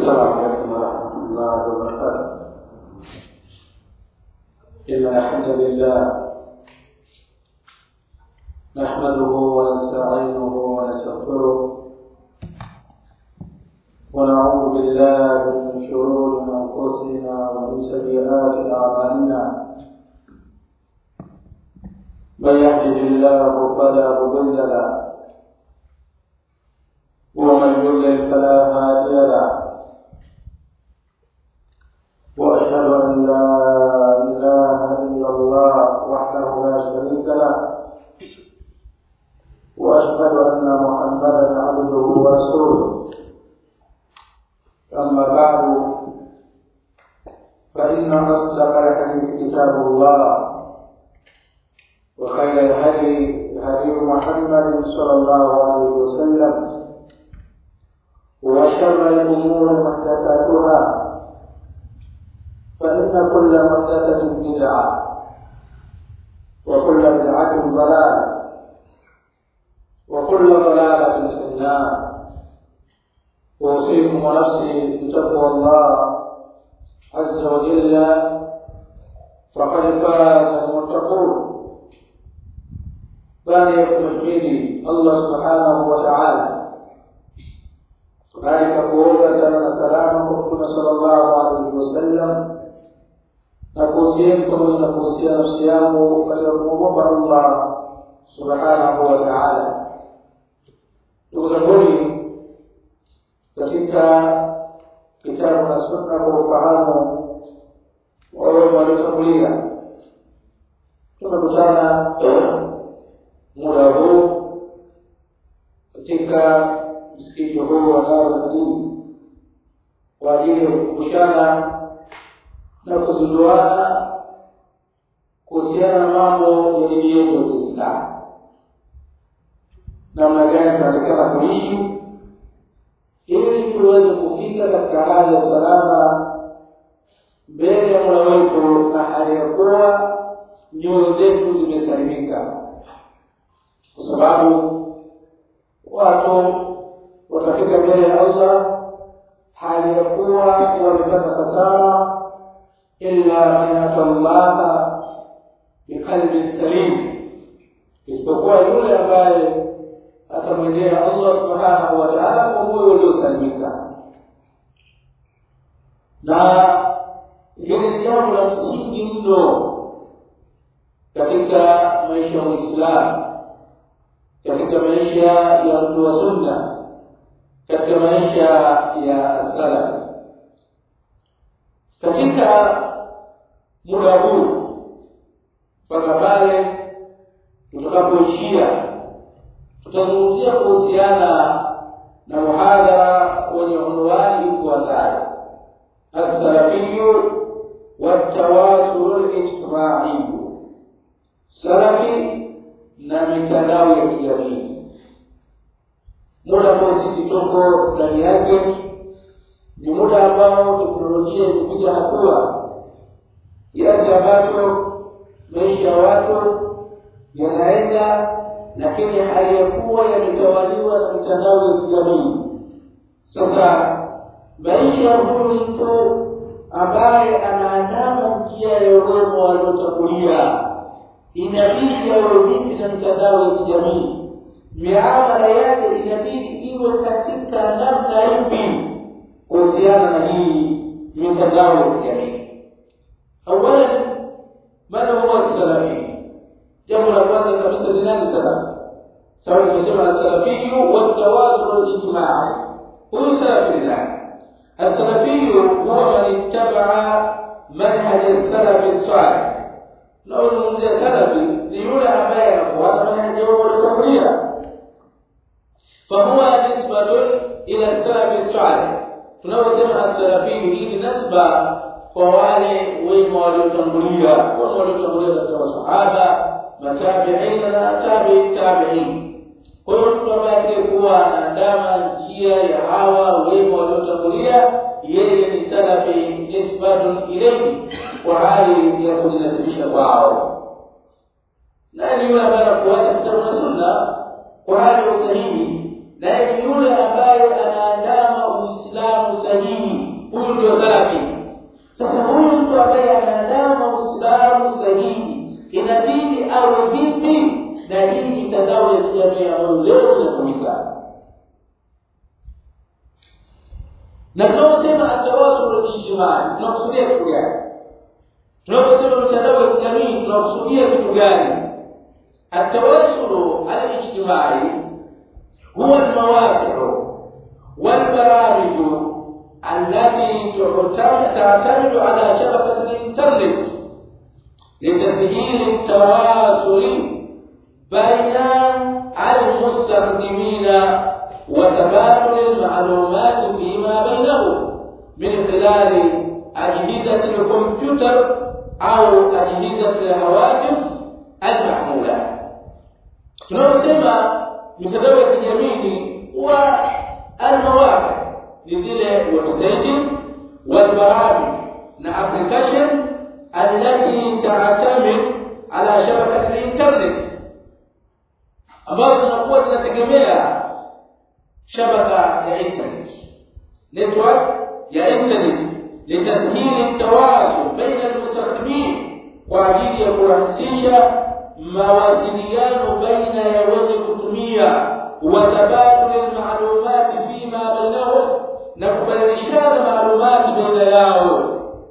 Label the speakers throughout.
Speaker 1: السلام عليكم ورحمة الله وبركاته إن الحمد لله نحمده ونستعينه ونستغفره ونعوذ بالله من شرور أنفسنا ومن سيئات أعمالنا من يهده الله فلا مضل له ومن يضلل فلا هادي له واشهد ان لا اله الا الله وحده لا شريك له واشهد ان محمدا عبده ورسوله اما بعد فان اصدق الحديث كتاب الله وخير الهدي هدي محمد صلى الله عليه وسلم وشر الأمور محدثاتها فإن كل محدثة بدعة وكل بدعة ضلالة وكل ضلالة في النار أوصيكم ونفسي بتقوى الله عز وجل فقد فاز المتقون بان يحمدني الله سبحانه وتعالى kadhalika kuomba sala na salamu kwa mtume sallallahu alaihi wasallam na kuhusieni pamoja na kuhusia nafsi yangu katika kumwogopa allah subhanahu wa taala ndugu zanguni katika kitabu na sunna kwa ufahamu wawe waliotangulia tumekutana muda huu katika msikiti huu wa Darul Hadith kwa ajili ya kukumbushana na kuzinduana kuhusiana na mambo ya dini yetu ya Kiislamu, namna gani tunatakana kuishi ili tuweze kufika katika hali ya salama mbele ya Mola wetu na hali ya kuwa nyoyo zetu zimesalimika, kwa sababu watu watafika mbele ya Allah hali ya kuwa wamepata hasara illa man atallaha biqalbin salim, isipokuwa yule ambaye atamwendea Allah subhanahu wa ta'ala kwa moyo uliosalimika. Na hili ni jambo la msingi mno katika maisha ya Muislamu, katika maisha ya mtu wa sunna katika maisha ya salaf katika muda huu mpaka pale tutakapoishia tutazungumzia kuhusiana na muhadhara wenye unwani ifuatayo assalafiyu watawasulu lijtimaiyu salafi na mitandao ya kijamii muda ambao sisi tuko ndani yake ni muda ambao teknolojia imepiga hatua kiasi ambacho maisha ya watu yanaenda lakini hali ya kuwa yametawaliwa na mitandao ya kijamii sasa maisha ya huyu mtu ambaye anaandama njia ya wema waliotangulia inabidi awe vipi na mitandao ya kijamii miamala yake inabidi iwe katika namna ipi kuhusiana na hii mitandao ya kijamii awalan man huwa salafi jambo la kwanza kabisa ni nani salafi sababu nimesema asalafiyu watawasul lijtimai huyu salafi ni nani asalafiyu huwa man ittabaa manhaj السلف الصالح لو نمزي سلفي ليولى أبايا أخوات منهج يوم التقرير فهو نسبة إلى السلف الصالح tunaposema asalafiyu hii ni nasba kwa wale wema waliotangulia wana waliotangulia katika masahaba matabiina na tabi tabiin kwa hiyo mtu ambaye atakayekuwa anaandama njia ya hawa wema waliotangulia yeye ni salafi nisbatun ilayhi kwa hali ya kujinasibisha kwao naye ni yule ambaye anafuata kitabu na sunna kwa hali ya usahihi naye ni yule ambaye anaandama uislamu sahihi ndio salafi sasa huyu mtu ambaye anaandama uislamu sahihi inabidi awe vipi na hii mitandao ya kijamii ambayo leo inatumika na tunaposema atawasul ijtimai tunakusudia kitu gani tunaposema mitandao ya kijamii tunakusudia kitu gani atawasul alijtimai huwa almawaqi'u والبرامج التي تعتمد على شبكة الإنترنت لتسهيل التواصل بين المستخدمين وتبادل المعلومات فيما بينهم من خلال أجهزة الكمبيوتر أو أجهزة الهواتف المحمولة. tunasema mitandao ya kijamii huwa المواقع لزile website والبرامج na application التي تعتمد على شبكة الانترنت ambazo zinakuwa zinategemea shabaka ya internet network ya internet litashili tawasul baina almustakhdimin kwa ajili ya kurahisisha mawasiliano baina ya wenye kutumia وتبادل المعلومات فيما بينهم نكبرشان معلومات بين yao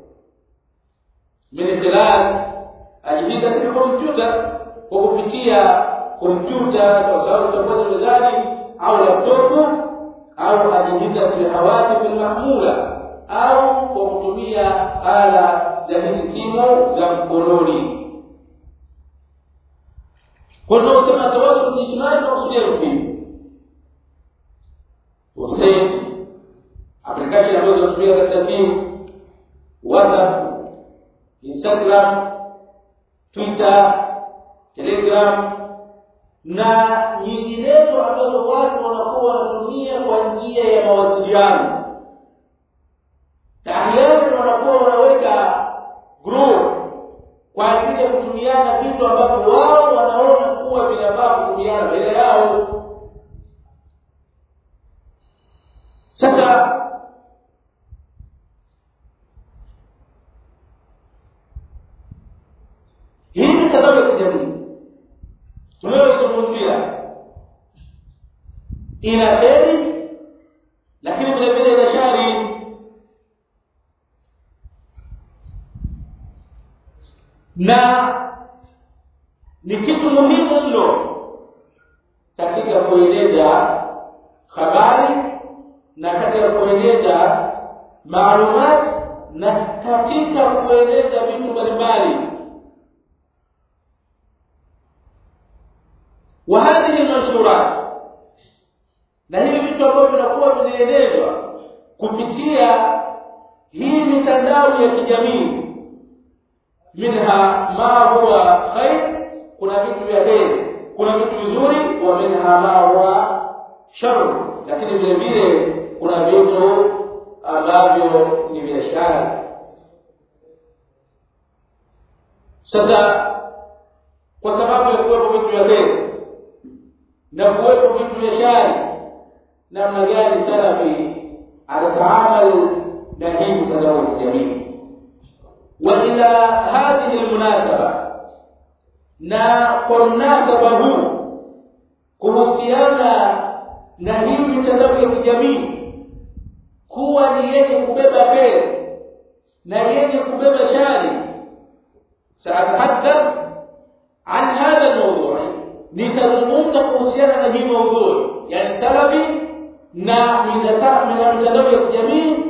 Speaker 1: من خلال أجهزة الكمبيوتر وكupitia kompyuta sawasawa zitakuwa mezani au laptopu au ajihizat alhawatif almahmula au kwa kutumia ala za hizi simu za mkononi kwa ndio sema tawasul ijtimai na kusudia vipi website application ambazo zinatumika katika simu WhatsApp Instagram Twitter Telegram na nyinginezo ambazo watu wanakuwa wanatumia kwa njia ya mawasiliano tahiari wanakuwa wanaweka group kwa ajili ya kutumiana vitu ambavyo wao wanaona kuwa vinafaa kutumiana baina yao sasa hii mitandao ya kijamii tunayoizungumzia ina kheri lakini vile vile ina shari na ni kitu muhimu mno katika kueleza habari na katika kueleza maalumat na katika kueleza vitu mbalimbali wa hadhihi manshurat na hivi vitu ambavyo vinakuwa vinaelezwa kupitia hii mitandao ya kijamii minha ma huwa khair kuna vitu vya kheri kuna vitu vizuri wa minha ma huwa shar lakini vile vile kuna vitu ambavyo ni biashara sasa kwa sababu ya kuwepo vitu vya kheri na kuwepo vitu vya shari namna gani salafi atataamalu na hii mitandao ya kijamii وإلى هذه المناسبة na kwa mnasaba huu kuhusiana na hii mitandao ya kijamii kuwa ni yenye kubeba kheri na yenye kubeba shari saatahaddath an hadha almawdhu nitazungumza kuhusiana na hii mawdhu yani salafi na mitandao ya kijamii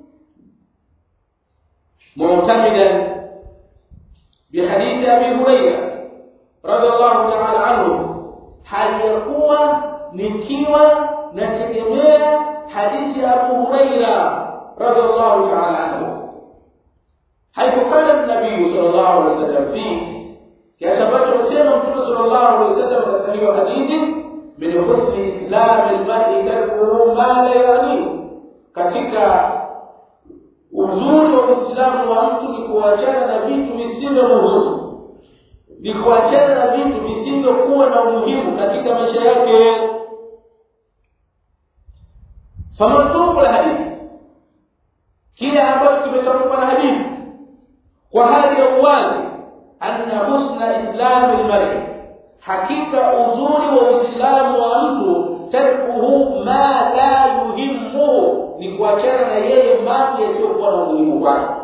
Speaker 1: معتمدا بحديث ابي هريره رضي الله تعالى عنه hali ya kuwa nikiwa nategemea hadithi ya Abu Huraira radhiallahu ta'ala anhu حيث قال النبي صلى الله عليه وسلم فيه kiasi ambacho amesema mtume sallallahu alaihi wasallam katika hiyo hadithi min husni islam almar'i tarkuhu ma la yani katika uzuri wa Uislamu wa mtu ni kuachana na vitu visivyomhusu, ni kuachana na vitu visivyokuwa na umuhimu katika maisha yake. famantuku la hadithi, kile ambacho kimetamkwa na hadithi kwa hali ya uwazi anna husna islamu almar'i hakika uzuri wa uislamu wa mtu tarkuhu ma la yuhimmu ni kuachana na yeye mambo yasiyokuwa na umuhimu kwake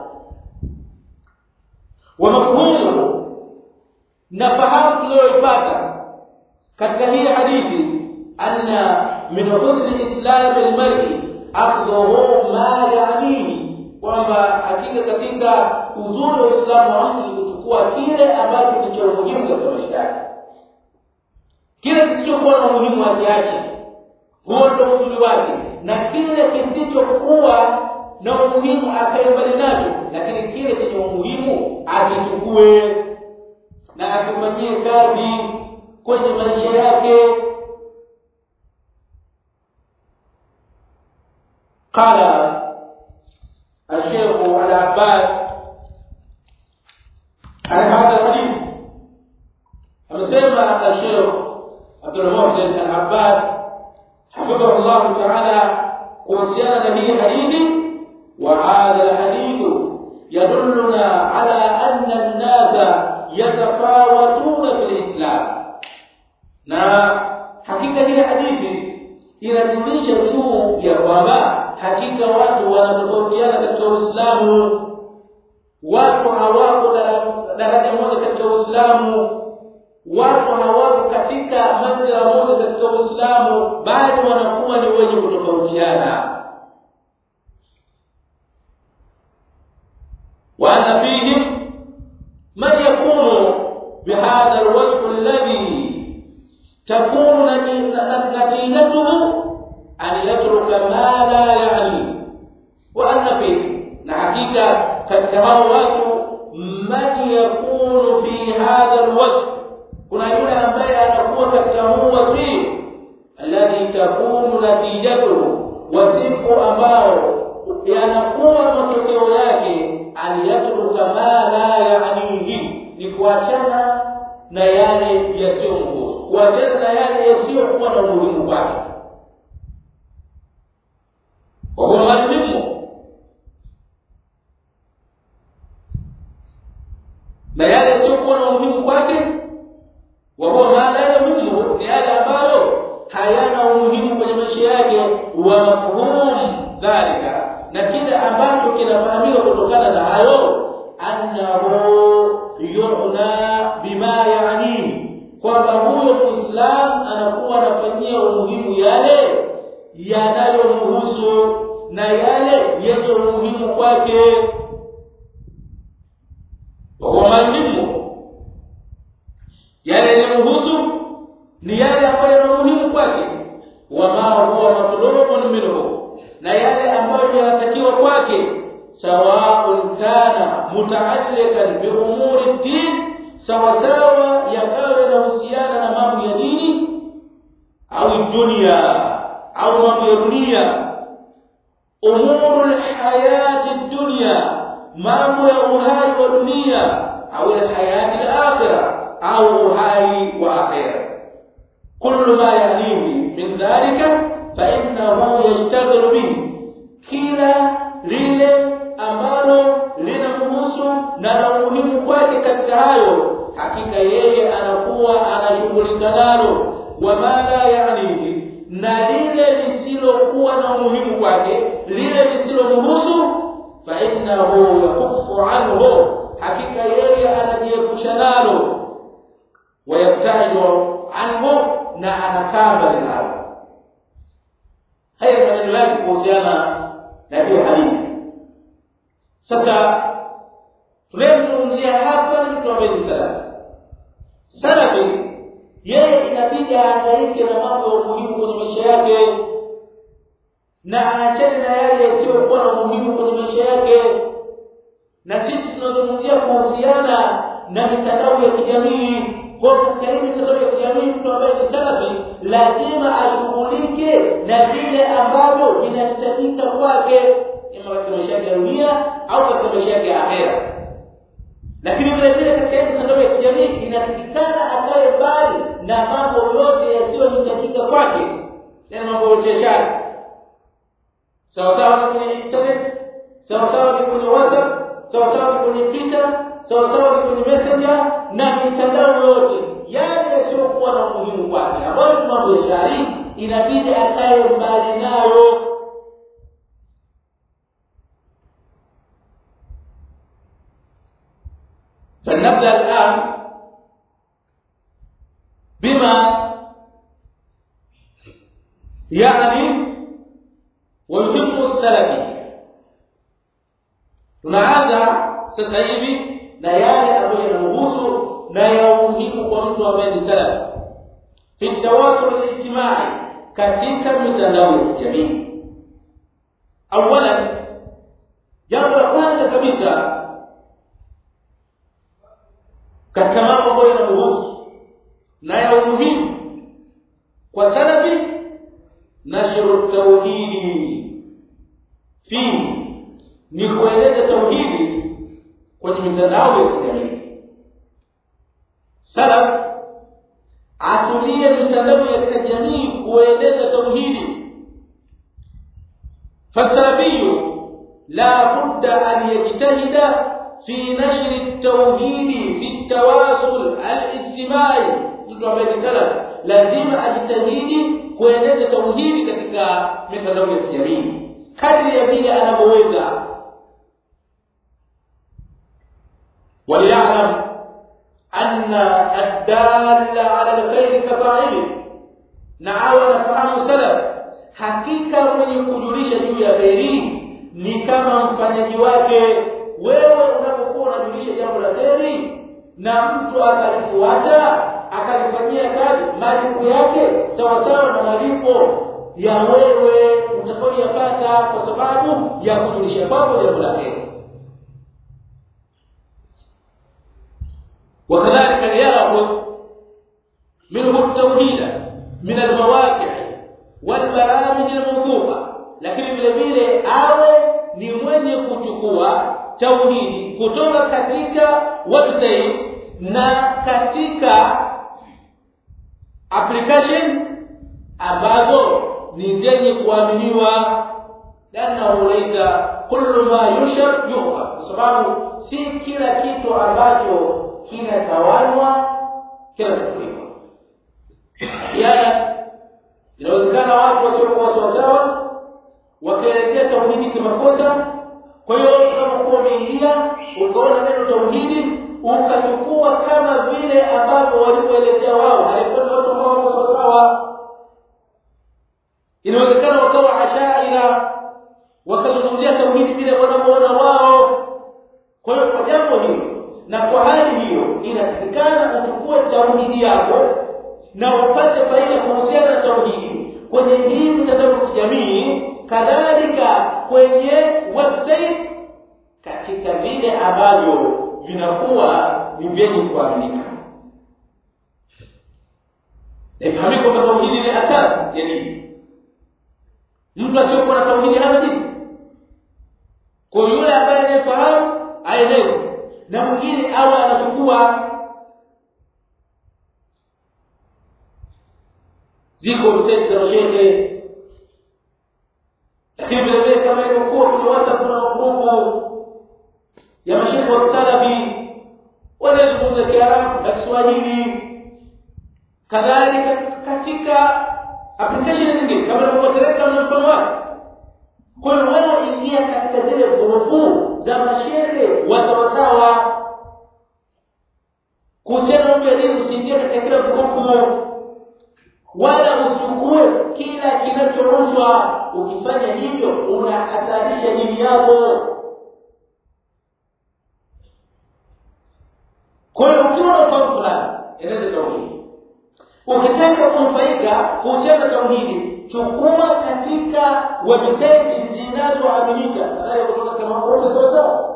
Speaker 1: wa mafhumu na fahamu tuliyoipata katika hii hadithi anna min husni islam almar'i akhdhuhu ma ya'nihi kwamba hakika katika uzuri wa Uislamu wa mtu ni kuchukua kile ambacho ni cha umuhimu katika maisha yake kile kisichokuwa na umuhimu akiache huo ndio uzuri wake na kile kisichokuwa na umuhimu akae mbali nacho lakini kile chenye umuhimu akichukue na akifanyie kazi kwenye maisha yake قال الشيخ العباس عن هذا الحديث amesema الشيخ عبد المحسن العباس حفظه الله تعالى kuhusiana na hii hadithi وهذا الحديث يدلنا على أن الناس يتفاوتون في الإسلام na hakika hii hadithi inajulisha juu ya kwamba hakika watu wanatofautiana katika Uislamu watu hawako daraja moja katika Uislamu watu hawako katika manzila moja katika Uislamu bali wanakuwa ni wenye kutofautiana وأن فيهم من يكون بهذا الوصف الذي تكون نتيجته أن يترك ما لا يعني وأن فيه نحقيقة katika hao watu man yakunu fi hadha alwasf kuna yule ambaye anakuwa katika huu wasifu alladhi takunu natijatuhu wasifu ambao yanakuwa matokeo yake aliyatruka ma la ya'nihi ni kuachana na yale yasiyomhusu kuachana na yale yasiyokuwa na umuhimu kwake wa huwa madhlimu na yale yasiyokuwa na umuhimu kwake wa huwa ma la yamuhimu ni yale ambayo hayana umuhimu kwenye maisha yake wa mafhumu dhalika na kile ambacho kinafahamika kutokana na hayo annahu yu'na bima ya'nihi kwamba huyo muislam anakuwa anafanyia umuhimu yale yanayomhusu na yale yenye umuhimu kwake wa malimu yale yanayomhusu ni yale ambayo yana umuhimu kwake wama huwa matlubun minhu na yale ambayo yanatakiwa kwake sawaun kana mutaallikan bi umuri din sawa sawa yakawa yanahusiana na mambo ya dini au dunia au mambo ya dunia umuru alhayati dunya mambo ya uhai wa dunia au alhayati alakhirah au uhai wa akhirah kullu ma yanihi min dhalika فإنه يشتغل به kila lile ambalo linamhusu na la umuhimu kwake katika hayo hakika yeye anakuwa anashughulika nalo wama la yanihi na lile lisilokuwa na umuhimu kwake lile lisilomhusu fa innahu yakufu anhu hakika yeye anajiepusha nalo wayabtaidu anhu na anakaa mbali nalo haya maneno yake kuhusiana na hiyo hadithi sasa tunayemzungumzia hapa ni mtu ambaye ni salafi salafi yeye inabidi ahangaike na mambo ya umuhimu kwenye maisha yake na aachane na yale yasiyokuwa na umuhimu kwenye maisha yake na sisi tunazungumzia kuhusiana na mitandao ya kijamii kwa katika hii mitandao ya kijamii mtu ambaye ni salafi lazima ashughulike na vile ambavyo vinahitajika kwake ima katika maisha yake ya dunia au katika maisha yake ya akhera lakini vile vile katika hii mitandao ya kijamii inatakikana akae mbali na mambo yote yasiyohitajika kwake yani mambo ya biashara sawa sawa na kwenye internet sawa sawa ni kwenye WhatsApp sawa sawa ni kwenye Twitter sawa sawa ni kwenye Messenger na mitandao yote yale yasiyokuwa na umuhimu kwake ambayo ni mambo ya shari inabidi akae mbali nayo فلنبدا الان بما يعني ويهم السلفي tunaanza sasa hivi na yale ambayo yanahusu na ya umuhimu kwa mtu ambaye ni salafi fi tawasul al-ijtimai katika mitandao ya kijamii awalan jambo la kwanza kabisa katika mambo ambayo yanamhusu na ya umuhimu kwa salafi nashru tauhidi fi ni kueleza tauhidi kwenye mitandao ya kijamii salaf atumie mitandao ya kijamii kueleza tauhidi fasalafiyu la budda an yajtahida في نشر التوحيد في التواصل الاجتماعي mtu ambaye ni salaf lazima ajitahidi kueneza tauhidi katika mitandao ya kijamii kadri ya vile anavyoweza وليعلم أن الدال على الخير كفاعله نعاو نفهم سلف hakika mwenye kujulisha juu ya kheri ni kama mfanyaji wake wewe unapokuwa unajulisha jambo la kheri na mtu akalifuata akalifanyia kazi malipo yake sawa sawa na malipo ya wewe utakayoyapata kwa sababu ya kujulisha kwako jambo la kheri وكذلك ليأخذ منه التوحيد من المواقع والبرامج الموثوقه lakini vile vile awe ni mwenye kuchukua tauhidi kutoka katika website na katika application ambazo ni zenye kuaminiwa lanahu laisa kullu ma yushar yuha kwa sababu si kila kitu ambacho kinatawalwa kinachukuliwa yana inawezekana watu wasiokuwa sawasawa wakaelezea tauhidi kimakosa kwa hiyo unapokuwa umeingia ukaona neno tauhidi ukachukua kama vile ambavyo walivyoelezea wao halikuwa ni watu ambao wako sawasawa inawezekana wakawa ashaira wakazungumzia tauhidi vile wanavyoona wao kwa hiyo kwa jambo hilo na kwa hali hiyo inatakikana uchukue tauhidi yako na upate faida kuhusiana na tauhidi kwenye hii mitandao ya kijamii kadhalika kwenye website katika vile ambavyo vinakuwa ni vyenye kuaminika ifahamike kwamba tauhidi ni asasi ya dini mtu asiyokuwa na tauhidi hana dini kwa yule ambaye anayefahamu aeleze na mwingine awe anachukua ziko website za shehe lakini vile vile kama ilivyokuwa kwenye WhatsApp kuna grupu ya mashehe wa kisalafi wanazungumza Kiarabu na Kiswahili kadhalika katika application nyingine kama ilivyokuwa Telegram na mfano wake kwa hiyo wewe ingia katika zile grupu za mashehe wa sawasawa kuhusiana na elimu usiingie katika kila grupu wala usichukue kila kinachouzwa ukifanya hivyo unahatarisha dini yako kwa hiyo ukiwa na ufahamu fulani eleza tauhidi ukitaka kunufaika kuhusiana na tauhidi chukua katika website zinazoaminika nadhani kutoka kama kuona sawa sawa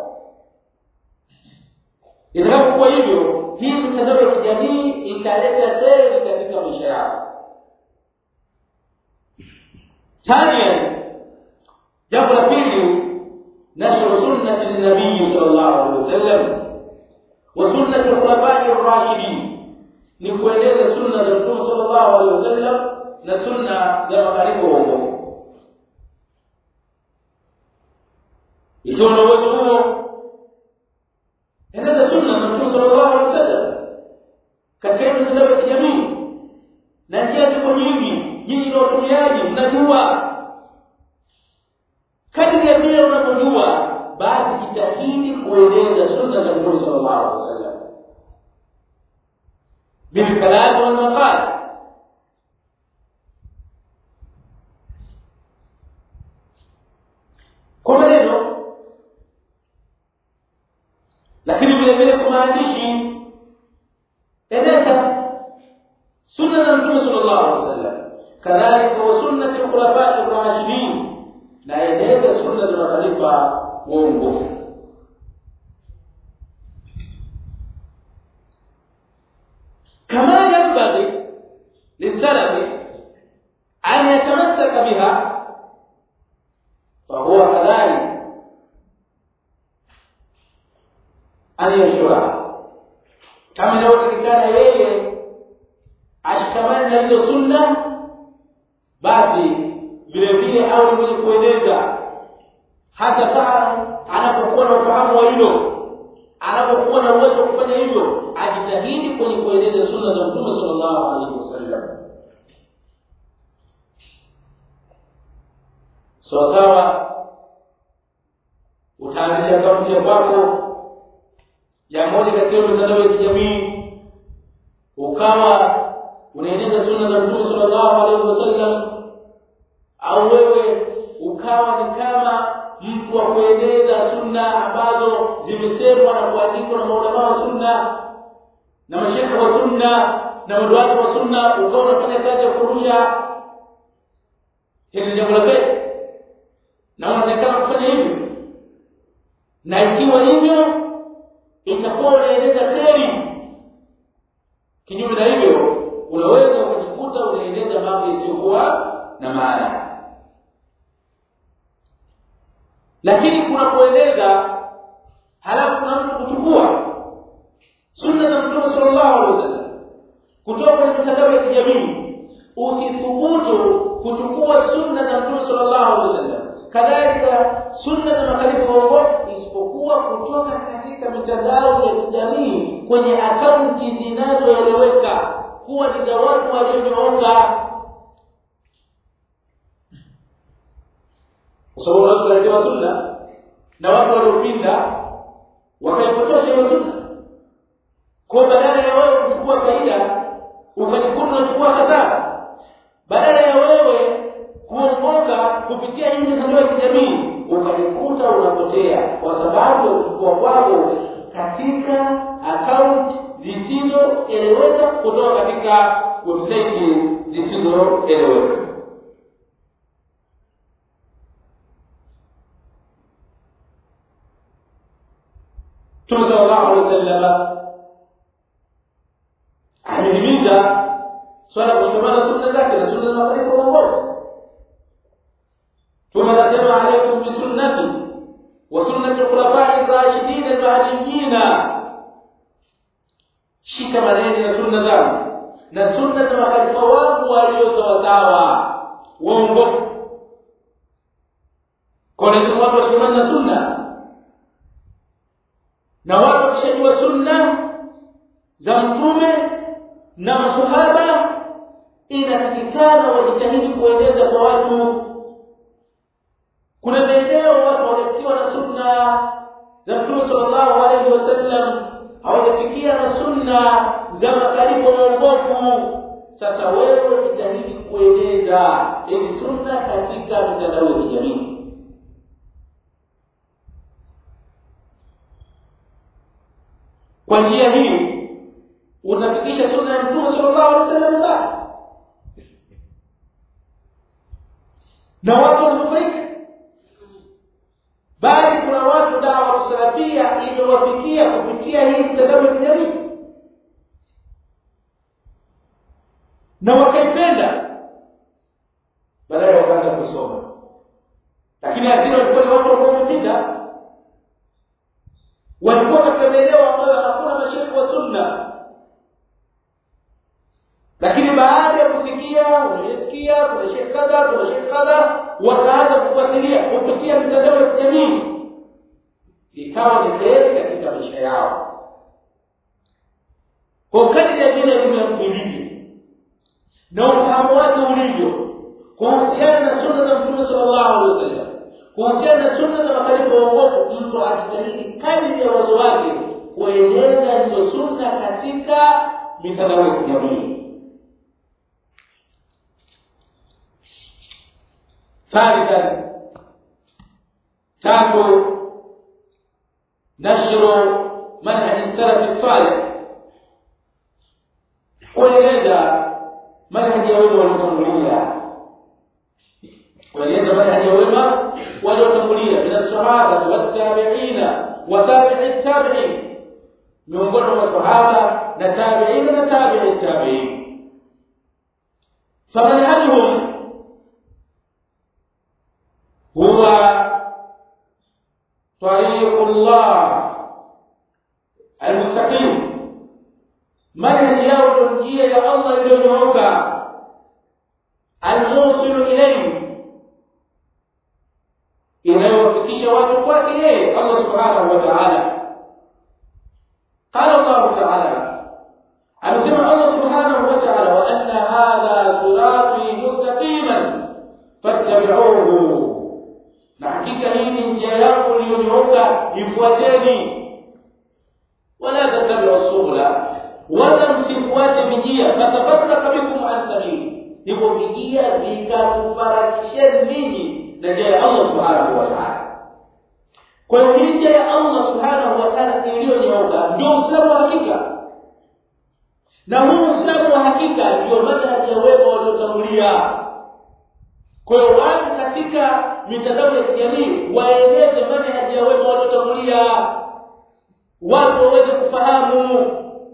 Speaker 1: itakapokuwa hivyo hii mitandao ya kijamii italeta kheri katika maisha yako ثانيا jambo la pili nashru sunnati nabii sallallahu alaihi wasallam wa sunnati al-khulafa'i ar-rashidin ni kueleza sunna za Mtume sallallahu alaihi wasallam na sunna za makhalifa waongofu ikiwa na uwezo huo eneza sunna na mtume sallallahu alaihi wasallam katika mitandao ya kijamii na njia ziko nyingi nyinyi ni watumiaji mnajua kadiri ya vile unavyojua basi jitahidi kueneza sunna za mtume sallallahu alaihi wasallam بالكلام والمقال kwa maneno lakini vile vile kwa maandishi eneza sunna za mtume sallallahu alaihi wasallam kadhalika wa sunnati al-khulafa ar-rashidin na eneza sunna za makhalifa waongofu كما ينبغي للسلف أن يتمسك بها فهو كذلك أن ينشرها kama inavyotakikana yeye ashikamane na hizo sunna basi vile vile au ni mwenye kueneza hata pale anapokuwa na ufahamu wa hilo anapokuwa na uwezo wa kufanya hivyo ajitahidi kwenye kueneza sunna za Mtume sallallahu alaihi wasallam sawa sawa utaanzisha akaunti ya kwako ya moja katika mitandao ya kijamii ukawa unaeneza sunna za Mtume sallallahu alaihi wasallam au wewe ukawa ni kama mtu wa kueneza sunna ambazo zimesemwa na kuandikwa na maulama wa sunna na mashekhe wa sunna na maduati wa sunna ukawa unafanya kazi ya kurusha hili ni jambo la kheri na unatakana kufanya hivyo na ikiwa hivyo itakuwa unaeneza kheri kinyume na hivyo unaweza ukajikuta unaeneza mambo yasiyokuwa na maana lakini kuna kueleza halafu kuna mtu kuchukua sunna za mtume sallallahu alaihi wasallam kutoka kwenye mitandao ya kijamii usithubutu kuchukua sunna za mtume sallallahu alaihi wasallam kadhalika sunna za makhalifa waongofu isipokuwa kutoka katika mitandao ya kijamii kwenye akaunti zinazoeleweka kuwa ni za watu walionyooka kwa sababu unaweza kuletewa sunna na watu waliopinda wakaipotosha hiyo sunna kwa badala ya wewe kuchukua faida ukajikuta unachukua hasara badala ya wewe kuongoka kupitia hii mitandao ya kijamii ukajikuta unapotea kwa sababu ya kuchukua kwako katika account zisizoeleweka kutoka katika website zisizoeleweka Mtume sallallahu alaihi wasallam amehimiza swala kushikamana sunna zake na sunna za makhalifa waongofu. Mtume anasema alaikum bi sunnati wa sunnati al-khulafai ar-rashidin al-mahdiyyin, shikamaneni na sunna zangu na sunna za makhalifa wangu walio sawasawa waongofu. Kwa lazima watu washikamane na sunna na watu wakishajua sunna za mtume na masahaba inatakikana wajitahidi kueleza kwa watu kuna maeneo watu hawajafikiwa na sunna za mtume sallallahu alaihi wasallam hawajafikia na sunna za makhalifa waongofu sasa wewe jitahidi kueleza hizi sunna katika mitandao ya kijamii kwa njia hii utafikisha sunna ya mtume sallallahu alaihi wasallam mbali na watu wanufaika bali kuna watu dawa salafia imewafikia kupitia hii mtandao ya kijamii na wakaipenda baadaye wakaanza kusoma lakini asili walikuwa ni watu ambao wamepinda walikuwa katika maeneo ambayo hakuna masheikh wa sunna lakini baada ya kusikia unayesikia kuna sheikh kadha kuna sheikh kadha wakaanza kufuatilia kupitia mitandao ya kijamii ikawa ni kheri katika maisha yao kwa kadri ya vile elimu ya mtu ilivyo na ufahamu wake ulivyo kuhusiana na sunna za mtume sallallahu alaihi wasallam kuhusiana na sunna za makhalifa waongofu mtu ajitahidi kadri ya uwezo wake kueneza hizo sunna katika mitandao ya kijamii ثالثا تاتو نشر منهج السلف الصالح kueleza manhaji ya wema waliotangulia kueleza manhaji ya wema waliotangulia min as-sahaba wat-tabi'ina wa tabi'i tabi'in miongoni mwa masahaba na tabi'ina na tabi'i tabi'in famanhajuhum هو طريق الله المستقيم منهج يوم njia ya Allah iliyonyooka almusilu ilayhi inayowafikisha watu kwake yeye Allah subhanahu wa ta'ala qala Allah ta'ala amesema Allah subhanahu wa ta'ala wa anna hadha sirati mustaqiman fattabi'uhu na hakika hii ni njia yangu iliyonyooka ifuateni wala tattabi'u subula wala msifuate vijia fatafarraka bikum an sabili hivyo vijia vikakufarakisheni ninyi na njia ya Allah subhanahu wa ta'ala kwa hiyo hii njia ya Allah subhanahu wa ta'ala iliyonyooka ndio uislamu wa hakika na huu uislamu wa hakika ndio madhhabi ya wema waliotangulia kwa hiyo watu katika mitandao ya kijamii waeleze manhaji ya wema waliotangulia watu waweze kufahamu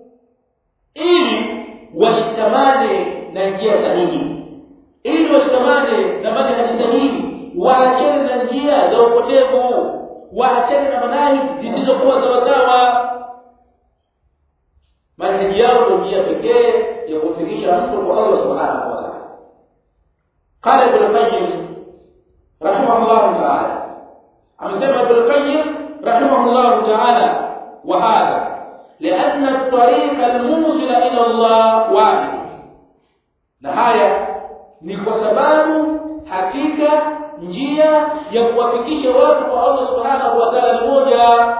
Speaker 1: ili washikamane na njia sahihi ili washikamane na manhaji sahihi waachane na njia za upotevu waachane na manahi zisizokuwa sawasawa manhaji yao ndio njia pekee ya kumfikisha mtu kwa Allah subhanahu wa ta'ala قال ابن القيم رحمه الله تعالى أمسمى ابن القيم رحمه الله تعالى وهذا لأن الطريق الموصل إلى الله واحد نهاية ni kwa sababu hakika njia ya kuwafikisha watu kwa Allah subhanahu wa ta'ala ni moja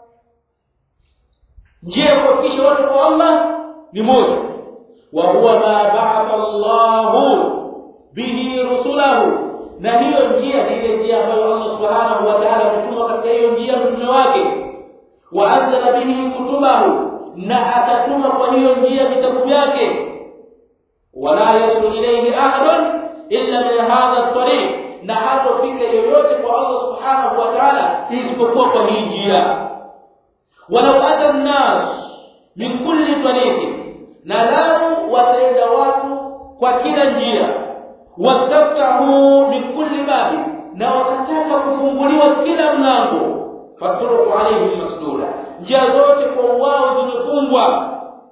Speaker 1: njia ya kuwafikisha watu kwa Allah ni moja wa huwa ma ba'atha Allahu bihi rusulahu na hiyo njia ni ile njia ambayo Allah subhanahu wa ta'ala ametuma katika hiyo njia mtume wake wa anzala bihi kutubahu na akatuma kwa hiyo njia vitabu vyake wala yasul ilayhi ahadun illa min hadha at-tariq na hatofika yoyote kwa Allah subhanahu wa ta'ala isipokuwa kwa hii njia walau ata an-nas min kulli tariqin na lau wataenda watu kwa kila njia wastaftahu min kulli babi na wakataka kufunguliwa kila mlango faturuku alayhim masdula njia zote kwa wao zimefungwa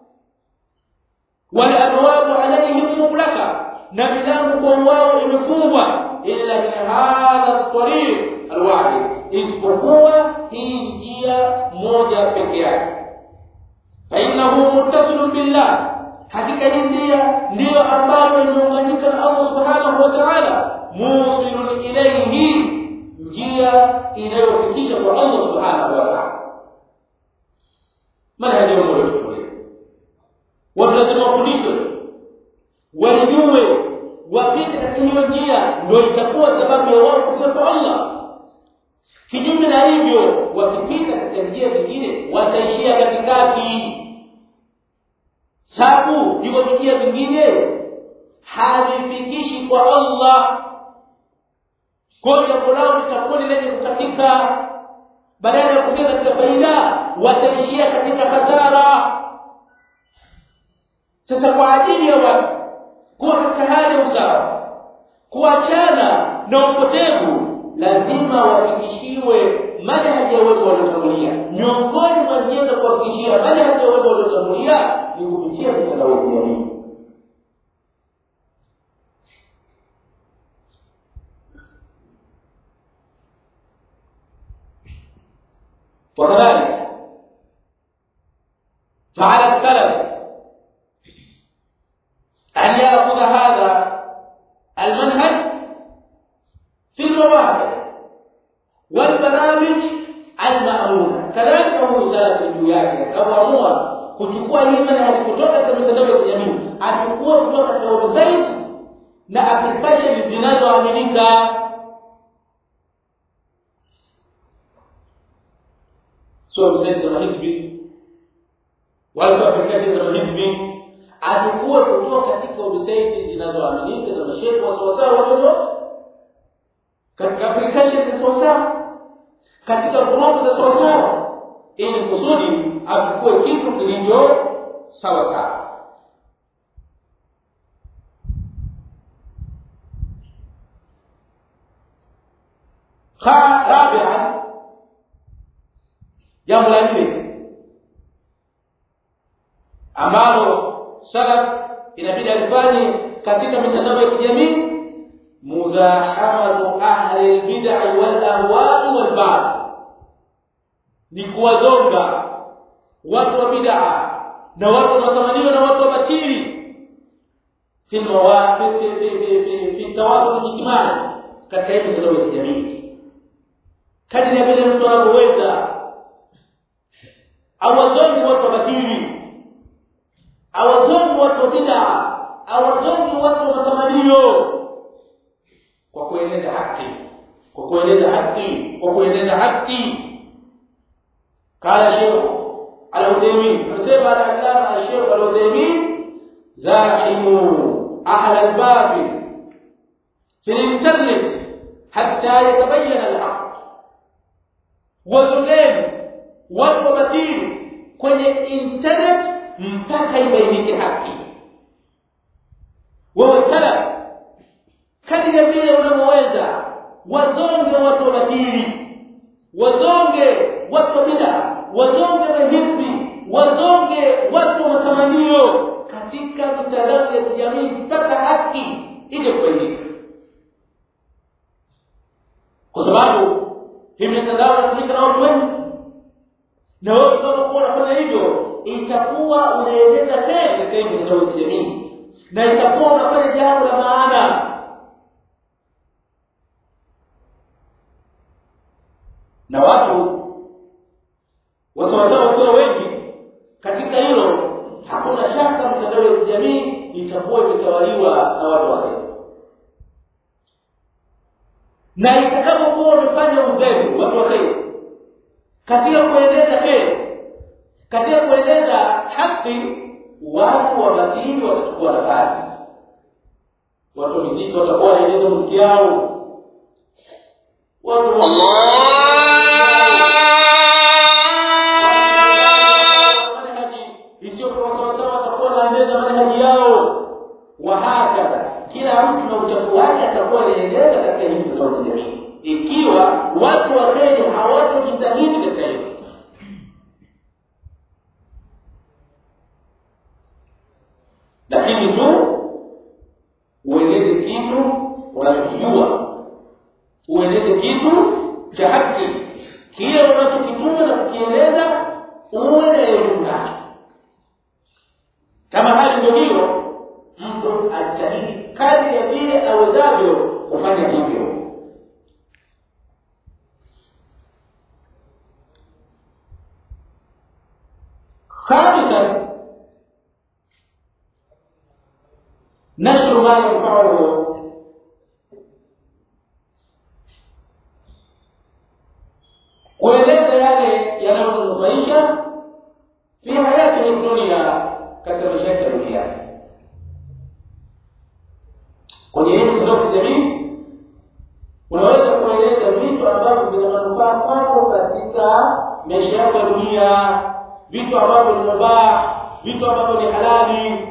Speaker 1: wal abwabu alayhim muglaka na milango kwa wao imefungwa illa min hadha at-tariq alwahid isipokuwa hii njia moja peke yake fa innahu muttasilun billah hakika hii njia ndiyo ambayo imeunganika na Allah subhanahu wa ta'ala musilun ilayhi njia inayofikisha kwa Allah subhanahu wa ta'ala manhaji ya moyo tukulie watu lazima wafundishwe wajue wapite katika hiyo njia ndio itakuwa sababu ya wao kufika kwa Allah kinyume na hivyo wakipita katika njia zingine wataishia katikati sababu hivyo vijia vingine havifikishi kwa Allah kwa jambo lao litakuwa ni lenye kukatika badala ya kufika katika faida wataishia katika hasara sasa kwa ajili ya watu kuwa katika hali ya usawa kuachana na upotevu lazima wafikishiwe manhaji ya wema waliotangulia miongoni mwa njia za kuwafikishia manhaji ya wema waliotangulia ni kupitia mitandao ya kijamii وكذلك فعلى السلف أن يأخذ هذا المنهج في المواقع والبرامج المأمونة كذلك هو سلف juu yake akaamua kuchukua hii manhaji kutoka katika mitandao ya kijamii achukue kutoka katika website na application zinazoaminika sio website za hizbi wala sio application za hizbi achukue kutoka katika website zinazoaminika za mashehe wa sawasawa walio katika application za sawasawa katika group za sawasawa ili kusudi achukue kitu kilicho sawa sawa رابعا jambo la nne ambalo salaf inabidi alifanye katika mitandao ya kijamii muzahamatu ahli albid'i wal ahwa'i wal ba'd ni kuwazonga watu wa bid'a na watu wanaotamaniwa na watu wa batili fi mawafi fi fi fi fi fi tawasul ijtimai katika hii mitandao ya kijamii kadri ya vile mtu anavyoweza awazongi watu wa batili awazongi watu wa bid'a awazongi watu wa matamanio kwa kueneza haki kwa kueneza haki kwa kueneza haki قال شيخ العثيمين فسيب العلامة الشيخ العثيمين زاحموا أهل الباطل في الإنترنت حتى يتبين الحق وزلين والوبتين kwenye internet mpaka ibainike haki wewe salaf kadiri vile unavyoweza wazonge watu wabatili wazonge watu wa bid'a wazonge mahizbi wazonge watu wa matamanio katika mitandao ya kijamii mpaka haki ili kubainika kwa sababu hii mitandao inatumika na watu wengi na wewe unapokuwa unafanya hivyo itakuwa unaeleza heri katika hii mitandao ya kijamii na itakuwa unafanya jambo la maana na watu wasawasawa wakiwa wengi katika hilo hakuna shaka mitandao ya kijamii itakuwa imetawaliwa na watu wa kheri na itakapokuwa wamefanya uzembe watu wa kheri katika kueneza kheri katika kueneza haki watu wa batili watachukua nafasi watu wa muziki watakuwa wanaeneza muziki yao watu wahakadha kila mtu na uchafu wake atakuwa anaendelea katika hii mitandao ya kijamii ikiwa watu wa kheri hawatojitahidi katika hilo lakini tu ueneze kitu unachokijua ueneze kitu cha haki kile unachokituma na kukieleza uwe na elimu nacho kama hali ndio hiyo mtu ajitahidi kadri ya vile awezavyo kufanya hivyo خامسا نشر ما ينفعه kueleza yale yanayonufaisha fi hayati dunia katika maisha ya dunia kwenye hii mitandao ya kijamii unaweza kueleza vitu ambavyo vina manufaa kwako katika maisha yako ya dunia vitu ambavyo ni mubah vitu ambavyo ni halali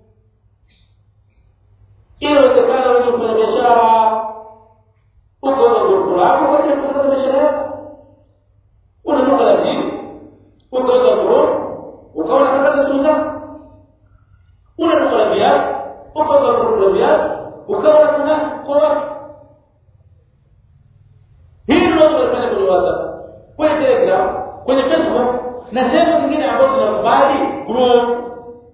Speaker 1: inawezekana wewe kufanya biashara uko na grupu lako kwa ajili ya kufanya biashara yako una duka la simu ukaweka grupu ukawa unatangaza simu zako una duka la viatu ukaweka grupu la viatu ukawa unatangaza kwa watu hii ndio unafanya kwenye whatsapp kwenye telegram kwenye facebook na sehemu zingine ambazo zinakubali group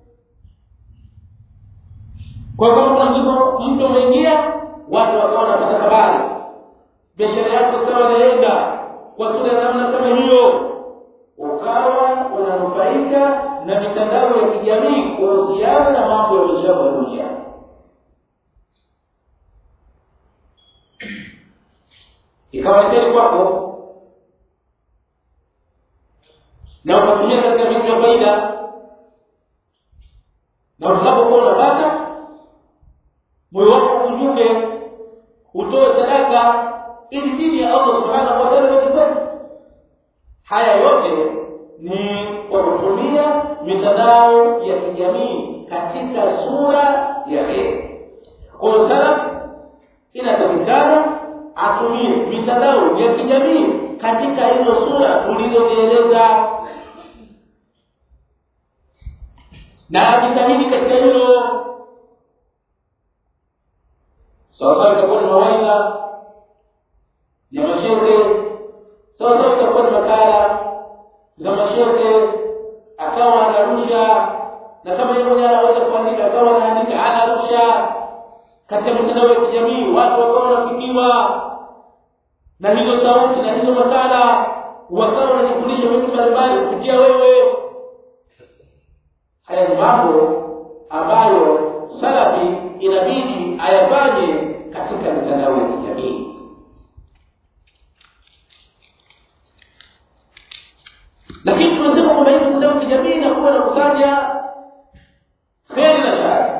Speaker 1: kwa hivyo kuna mtu mtu umeingia watu wakawa wanapata habari biashara yako ikawa inaenda kwa sura ya namna kama hiyo ukawa unanufaika na mitandao ya kijamii kuhusiana na mambo ya maisha ya dunia ikawa heri kwako na ukatumia katika vitu vya faida na utakapokuwa unapata moyo wako unyuke utoe sadaka ili dini ya Allah subhanahu wa ta'ala iweze haya yote ni kwa kutumia mitandao ya kijamii katika sura ya heri kwa salaf inatakikana atumie mitandao ya kijamii katika hizo sura tulizozieleza na ajitahidi katika hilo sawasawa itakuwa ni mawaidha ya mashehe sawasawa itakuwa ni makala za mashehe akawa anarusha na kama yeye mwenyewe anaweza kuandika akawa anaandika anarusha katika mitandao ya kijamii watu wakawa wanafikiwa na hizo sauti na hizo makala wakawa wanajifundisha vitu mbalimbali kupitia wewe haya ni mambo ambayo salafi inabidi ayafanye katika mitandao ya kijamii lakini tunasema kwamba hii mitandao ya kijamii inakuwa inakusanya kheri na shari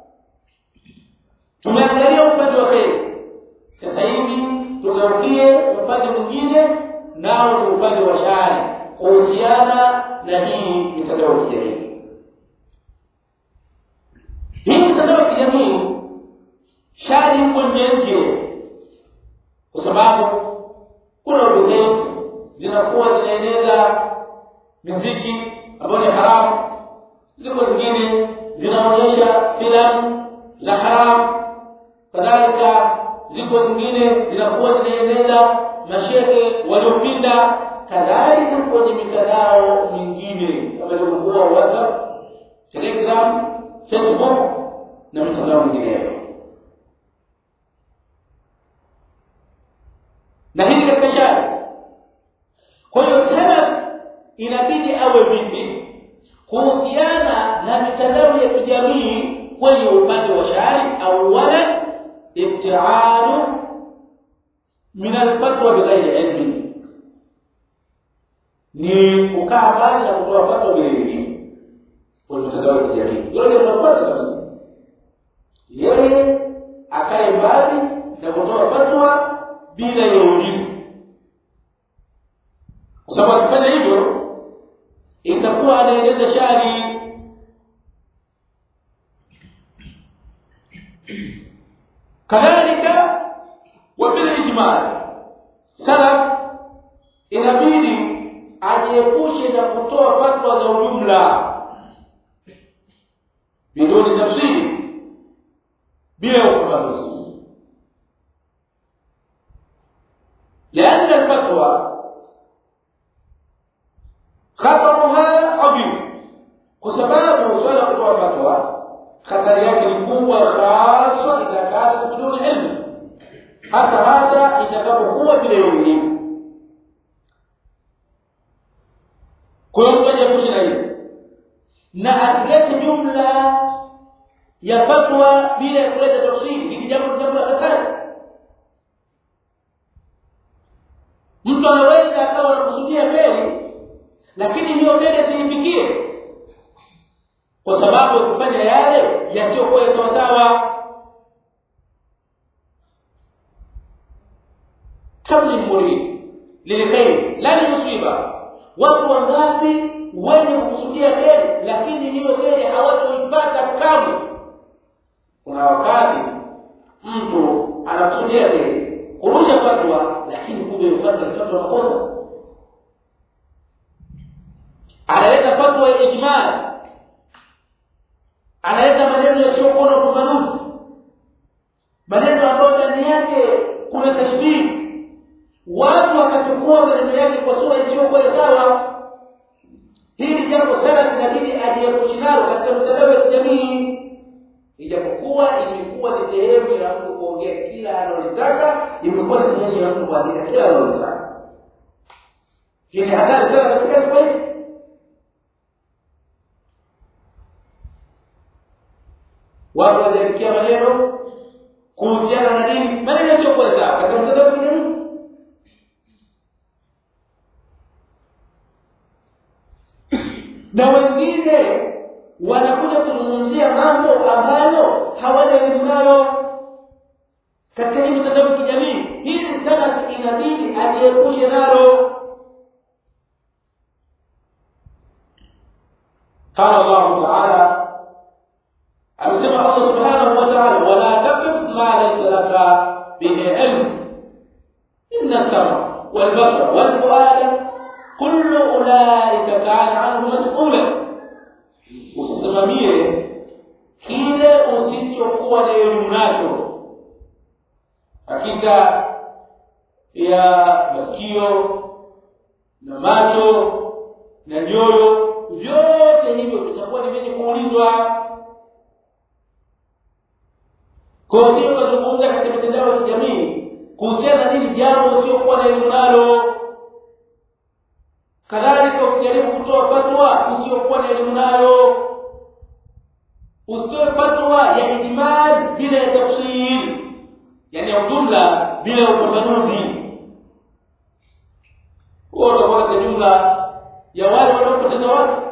Speaker 1: tumeangalia upande wa kheri sasa hivi tugeukie upande mwingine nao ni upande wa shari kuhusiana na hii mitandao ya kijamii hii mitandao ya kijamii shari huko nje nje kwa sababu kuna website zinakuwa zinaeneza miziki ambayo ni haramu ziko zingine zinaonyesha filamu za haramu kadhalika ziko zingine zinakuwa zinaeneza mashehe waliopinda kadhalika kwenye mitandao mingine kama ilivyokuwa whatsapp telegram facebook na mitandao mingineyo na hili katika shari kwa hiyo salaf inabidi awe vipi kuhusiana na mitandao ya kijamii kwenye upande wa shari awala ibtialu min alfatwa bighairi ilmi ni kukaa mbali na kutoa fatwa bila elimu kwenye mitandao ya kijamii hilo ndio tunapata kabisa yeye akae mbali na kutoa fatwa bila ya elimu kwa sababu akifanya hivyo itakuwa anaeneza shari kadhalika wa bil ijmal salaf inabidi ajiepushe na kutoa fatwa za ujumla biduni tafsiri bila ufafanuzi لأن الفتوى خطرها عظيم وسبب وصول kutoa fatwa hatari yake ni kubwa hasa idha kanat biduni ilmu hasa hasa itakapokuwa bila elimu kwa hiyo mtu ajiepushe na hili na asilete jumla ya fatwa bila ya kuleta tafsiri hili jambo jambo la hatari mtu anaweza akawa anakusudia kheri lakini hiyo kheri asiifikie kwa sababu ya kufanya yale yasiyokuwa ya sawasawa kabli murid lilkhairi la limusiba watu wangapi wenye kukusudia kheri lakini hiyo kheri hawatoipata kamwe kuna wakati mtu anakusudia kheri kurusha fatwa lakini kumbe fatwa ni fatwa makosa analeta fatwa ya ijmali analeta maneno yasiyokuwa na ufafanuzi maneno ambayo ndani yake kuna tashbihi watu wakachukua maneno yake kwa sura isiyokuwa sawa hili jambo sana inabidi aliyepushi nalo katika mitandao ya kijamii ijapokuwa imekuwa ni sehemu ya mtu kuongea kila analotaka imekuwa ni sehemu ya mtu kuandika kila analotaka hii ni hatari sana katika jambo hili watu wanaandikia maneno kuhusiana na dini maneno yasiyokuwa sawa katika mtandao wa kijamii na wengine wanakuja kuzungumzia mambo ambayo hawana elimu nayo katika hii mitandao ya kijamii hili sana inabidi ajiepushe nalo قال الله تعالى amesema Allah subhanahu wa ta'ala wala taqif ma laysa laka bihi ilm inna sama wal basara wal fuada kullu ulaika kana anhu mas'ula usisimamie kile usichokuwa na elimu nacho hakika ya masikio na macho na nyoyo vyote hivyo vitakuwa ni vyenye kuulizwa kwa hiyo ukazungumza katika mitandao ya kijamii kuhusiana na dini jambo usiokuwa na elimu nalo kadhalika usijaribu kutoa fatwa usiokuwa na elimu nayo usitoe fatwa ya ijmal bila ya tafsir yani ya jumla bila ya upambanuzi huo utakuwa katika jumla ya wale wanaopoteza watu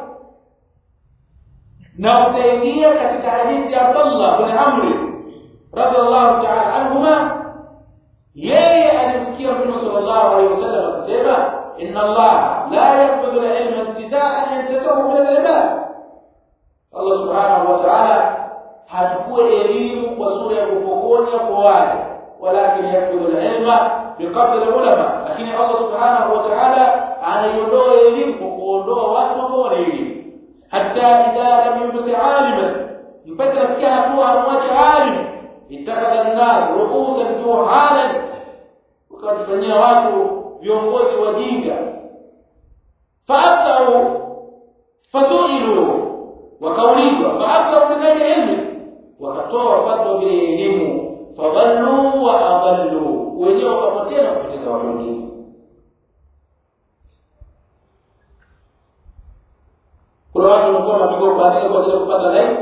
Speaker 1: na utaingia katika hadithi ya Abdullah bin Amr radhiallahu ta'ala anhuma yeye alimsikia Mtume sallallahu alaihi wasallam akisema inna Allah la yaqbidu al-ilma ibtida'an yantazahu min al-ibad Allah subhanahu wa ta'ala hachukue elimu kwa sura ya kupokonya kwa wale walakin yaqbidu al-ilma biqabd al-ulama lakini Allah subhanahu wa ta'ala anaiondoa elimu kwa kuondoa watu ambao wana elimu hata idha lam yubqi aliman mpaka nafikia hatua anamwacha alimu itakadha an-nas ru'usan juhalan ukawafanyia watu viongozi wajinga fa'atau fasu'ilu wakaulizwa fa'atau bi ghairi ilmi wakatoa fatwa bila elimu fadhallu wa adallu wenyewe wakapotea na kupoteza watu wengine kuna watu wanakuwa mabingwa kuandika kwa ajili ya kupata like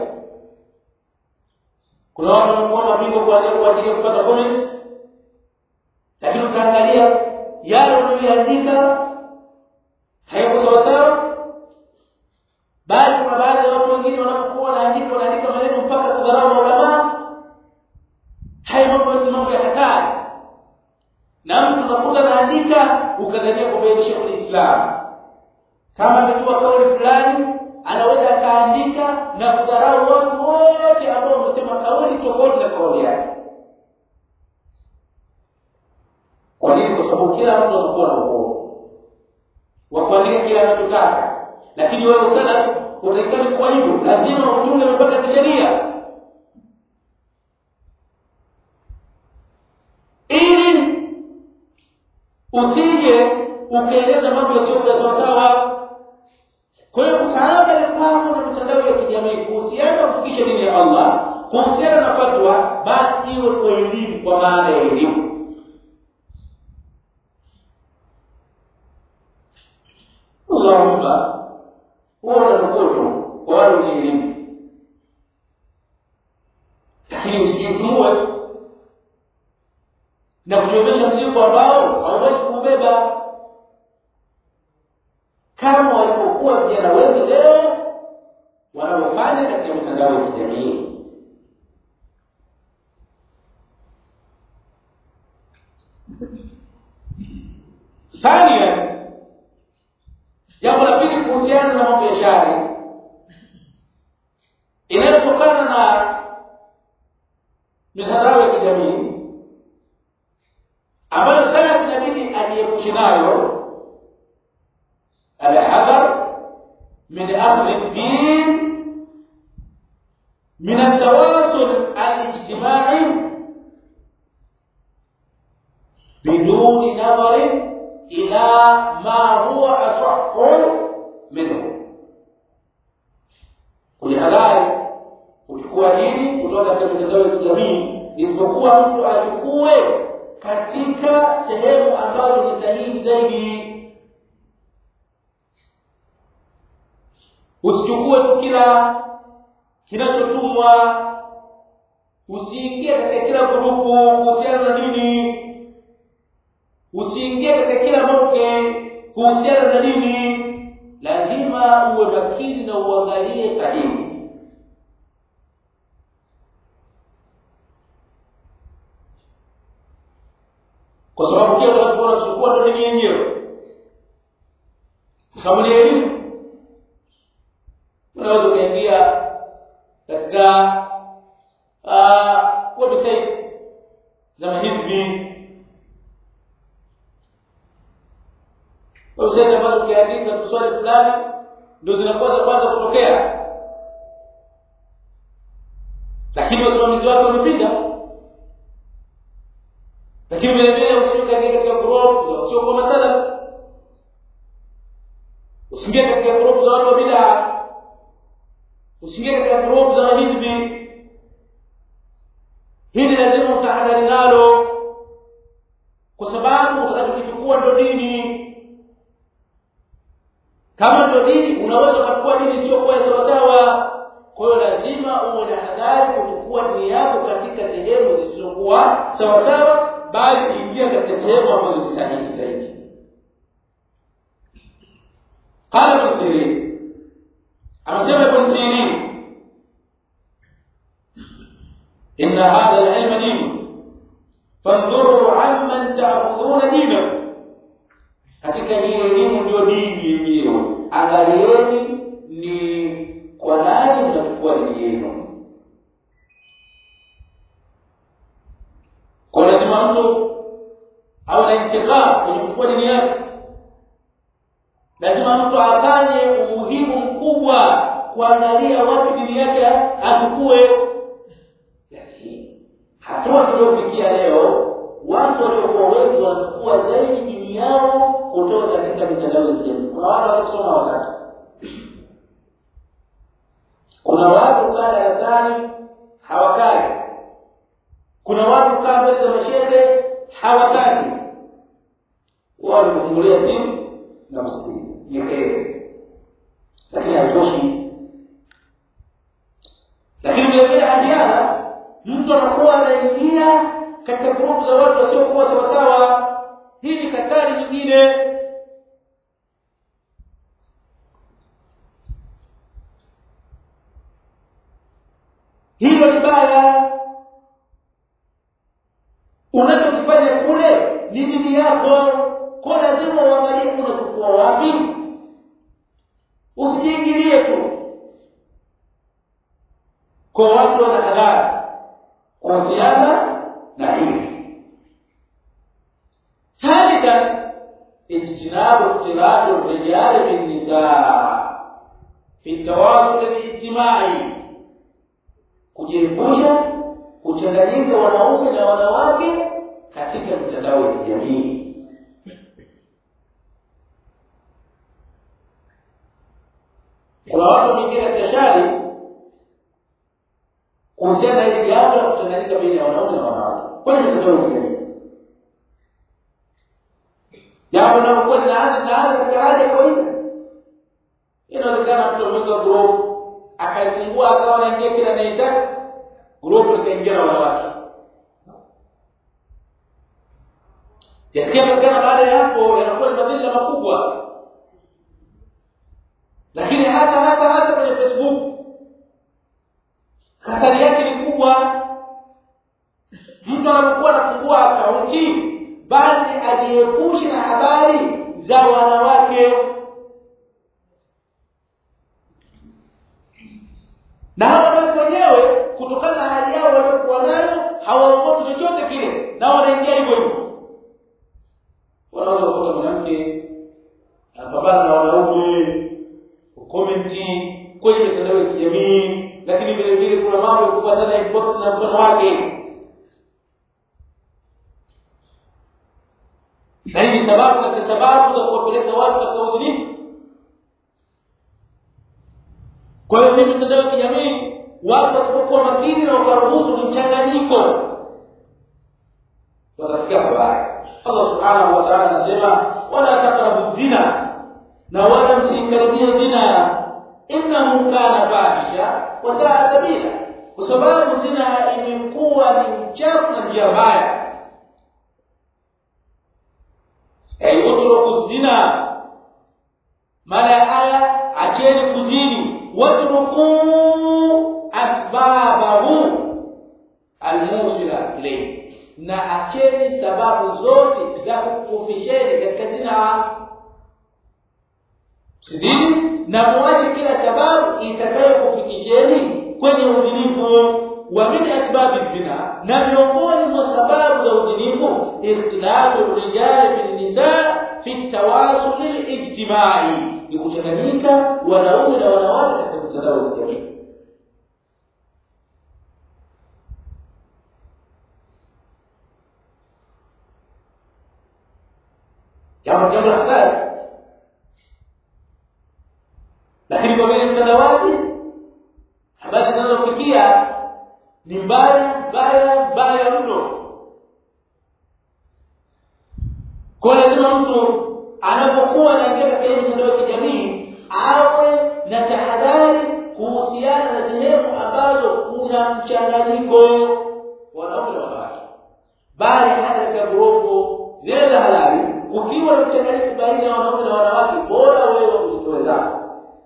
Speaker 1: kuna watu wanakuwa mabingwa kuandika kwa ajili ya kupata comments lakini ukaangalia yale unayoandika hayako sawa sawa bali kuna baadhi ya watu wengine wanapokuwa wanaandika wanaandika maneno mpaka kudharau maulama haya mambo yote mambo ya hatari na mtu unakuta anaandika ukadhania kwamba ni Sheikh Islam kama amejua kauli fulani anaweza akaandika na kudharau watu wote ambao wamesema kauli tofauti na kauli yake kwa nini kwa sababu kila mtu anakuwa na uhuru wa kuandika kile anachotaka lakini wewe sana utaikani kwa hivyo lazima utunge mipaka ya kisheria ili usije ukaeleza mambo yasiyokuwa sawasawa kwa hiyo utaanza mipango na mitandao ya kijamii kuhusiana na kufikisha dini ya Allah kuhusiana na fatwa basi iwe kwa elimu kwa maana ya elimu Allahumma huwa unaruhusu kwa wale wenye elimu lakini usijifunue na kujionyesha mzigo ambao hauwezi kubeba kama walipokuwa vijana wengi leo wanaofanya katika mitandao ya kijamii ثانيا jambo la pili kuhusiana na mambo ya shari inayotokana na mitandao ya kijamii ambayo sana inabidi ajiepushe nayo الحذر من أخذ الدين من التواصل الاجتماعي biduni nadhari ila ma huwa asahhu minhu kujihadhari kuchukua dini kutoka katika mitandao ya kijamii isipokuwa mtu achukue katika sehemu ambazo ni sahihi zaidi usichukue tu kila kinachotumwa usiingie katika kila grupu kuhusiana na dini usiingie katika kila moke kuhusiana na dini lazima uwe makini na uangalie sahihi kwa sababu kile utakachokuwa unachukua ndo dini yenyewe kwa sababu ni elimu unaweza ukaingia katika uh, website za mahizbi website ambazo ukiandika swali fulani ndio zinakuwa za kwanza kutokea lakini wasimamizi wake wamepinga lakini vile vile usiingie katika group za wasiokuwa masala usiingie katika group za watu wa bid'a usiingie katika group za mahizbi hili lazima utahadhari nalo kwa sababu utakachokichukua ndo dini kama ndo dini unaweza ukachukua dini sio kwa sawasawa kwa hiyo lazima uwe na hadhari kuchukua dini yako katika sehemu zisizokuwa sawasawa bali ingia katika sehemu ambazo ni sahihi zaidi qala ibn sirin anasema ibn sirin inna hadha al-ilm din fanzuru amman ta'khuduna dinakum hakika hii elimu ndio dini yenyewe angalieni ni kwa nani mnachukua dini yenu kwa lazima mtu awe na intiqam kwenye kuchukua dini yake lazima mtu afanye umuhimu mkubwa kuangalia wapi dini yake achukue yani hatua tuliofikia leo watu waliokuwa wengi wanachukua zaidi dini yao kutoka katika mitandao ya kijamii kuna watu wanaosoma watatu kuna watu kaa darasani hawakai kuna watu kaa mbele za mashehe hawataki wao wanafungulia simu na msikiliza ni heri lakini haitoshi lakini vile vile ahiana mtu anakuwa anaingia katika grupu za watu wasiokuwa sawasawa hii ni hatari nyingine hilo ni baya unachokifanya kule ni dini yako kwa lazima uangalie unachukua wapi usijiingilie tu kwa watu wana hadhari kuhusiana na hili ثالثا اجتناب اختلاط الرجال بالنساء في التواصل الاجتماعي kujiepusha kuchanganyika wanaume na wanawake katika mitandao ya kijamii kuna watu wengine katika shari kuhusiana na hili jambo la kuchanganyika baina ya wanaume na wanawake kwenye mitandao ya kijamii jambo linalokuwa linaanza linaanza katika hali ya kawaida inawezekana mtu ameweka group akaifungua akawa anaingia kila anayetaka group likaingia na wanawake yasikia patikana baada ya hapo yanakuwa ni madhila makubwa lakini hasa hasa hasa kwenye facebook hatari yake ni kubwa mtu anapokuwa anafungua akaunti basi ajiepushe na habari za wanawake na hawa watu wenyewe kutokana na hali yao waliokuwa nayo hawaogopi chochote kile na wanaingia hivyo hivyo wanaweza kukuta mwanamke anapambana na wanaume komenti kwenye mitandao ya kijamii lakini vile vile kuna mambo ya kufuatana inbox na mfano wake na hii ni sababu katika sababu za kuwapeleka watu katika uzinifu kwa hiyo hii mitandao ya kijamii watu wasipokuwa makini na wakaruhusu mchanganyiko watafikia pabaya Allah subhanahu wa ta'ala anasema wala taqrabu zina na wala msikaribie zina innahu kana fahisha wa saa sabila kwa sababu zina imekuwa ni uchafu na njia mbaya ay utruku zina maana aya acheni kuzini watruku asbabahu almusila ilayhi na acheni sababu zote za kukufisheni katika zina sizini na muache kila sababu itakayokufikisheni kwenye uzinifu wa min asbabi zina na miongoni mwa sababu za uzinifu ikhtilafu rijali bin nisa fi tawasul ijtimai ni kuchanganyika wanaume na wanawake katika mitandao ya kijamii jambo jambo la hatari lakini kwa vile mtandawazi habari zinazofikia ni mbaya mbaya mbaya mno kwa lazima mtu anapokuwa anaingia katika mitandao ya kijamii awe na tahadhari kuhusiana na sehemu ambazo kuna mchanganyiko wanaume na wanawake bali hata katika grupu zile za halali ukiwa na mchanganyiko baina ya wanaume na wanawake bora wewe ujitoe zako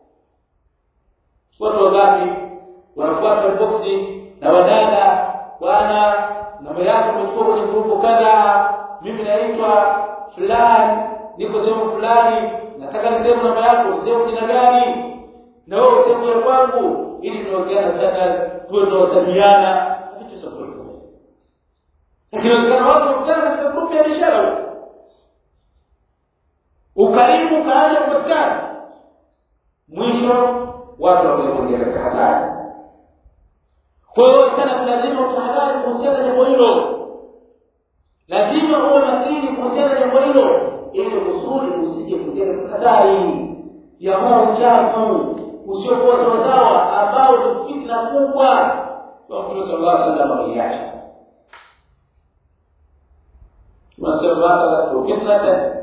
Speaker 1: watu wangapi wanafuata boxi na wadada bwana namba yako umechukua kwenye grupu kadha mimi naitwa fulani niko sehemu fulani nataka niseme namba yako sehemu jina gani na wewe sehemu ya kwangu ili tunaokeana status tuwe tunawasaliana vitu sio kweli lakini wazikana watu wakutana katika grupu ya biashara ukaribu kaanza kupatikana mwisho watu wameingia katika hatari kwa hiyo sana lazima utahadhari kuhusiana na jambo hilo lazima uwe makini kuhusiana na jambo hilo ili kusudi usije kuingia katika hatari ya huo uchafu usiokuwa sawasawa ambao ni fitna kubwa kwa Mtume sallallahu alaihi wasallam aliacha tunasema hata fitnatan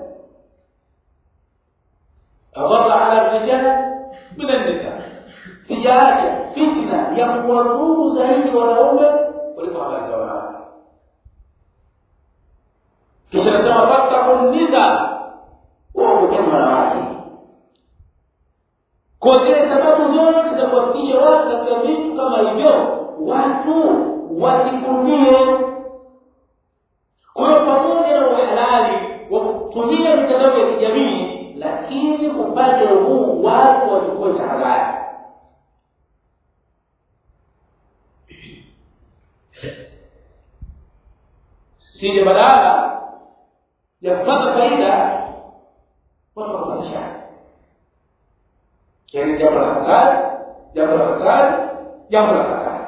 Speaker 1: adhara ala rijal min an-nisa sijaacha fitna ya kuwadhuru zaidi wanaume kuliko habari za wanawake kisha nasema fatakun nisa waogopeni wanawake kwa zile sababu zote za kuwafikisha watu katika vitu kama hivyo watu wasikurudie kwa hiyo pamoja na uhalali wa kutumia mitandao ya kijamii lakini upande huu watu wachukue tahadhari sije badala ya kupata faida watu wakupatishana yaani jambo la hatari jambo la hatari jambo la hatari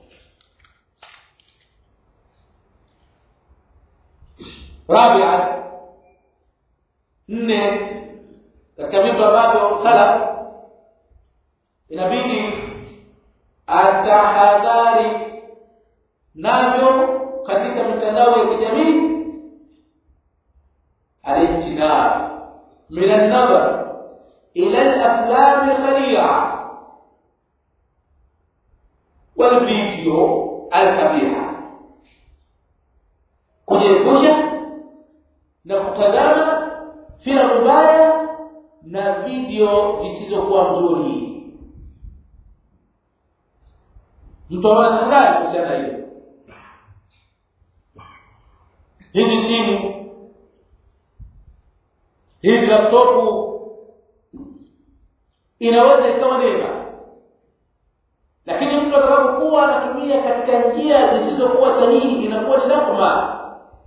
Speaker 1: rabia nne katika vitu ambavyo salaf inabidi atahadhari navyo katika mitandao ya kijamii alimtinab min an-nazar ila al-aflam al-khali'a wal video al-kabiha kujiepusha na kutazama filamu mbaya na video zisizokuwa nzuri mtu ana tahadhari kuhusiana na hilo hizi simu hizi laptopu inaweza ikawa neema lakini mtu atakapokuwa anatumia katika njia zisizokuwa sahihi inakuwa ni nakma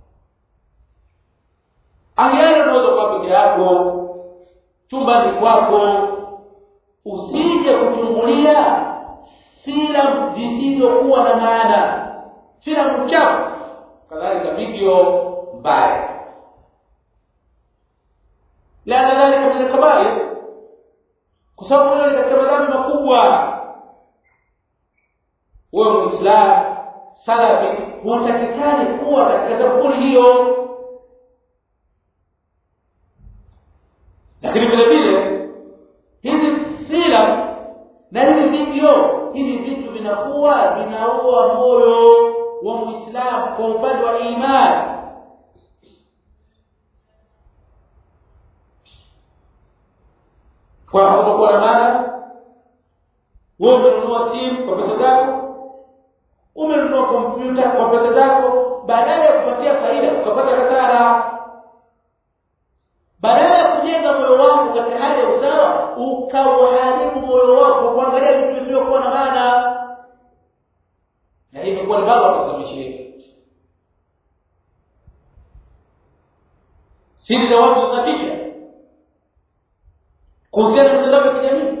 Speaker 1: angeana unaweza kuwa peke yako chumbani kwako usije kuchungulia filamu zisizokuwa na maana filamu chafu kadhalika video mbaya la dhalika min al-kaba'ir kwa sababu hiyo ni katika madhambi makubwa wewe muislamu salafi hutakikani kuwa katika sampuli hiyo lakini vile vile hizi filamu na hivi video hivi vitu vinakuwa vinaua moyo wa muislamu kwa upande wa imani kwa hapo na maana wewe umenunua simu kwa pesa zako umenunua kompyuta kwa pesa zako badala ya kupatia faida ukapata hasara badala ya kujenga moyo wako katika hali ya usawa ukauharibu moyo wako kuangalia vitu visivyokuwa na maana na hii imekuwa ni baba katika maisha yetu siri za watu zinatisha kuhusiana na mitandao ya kijamii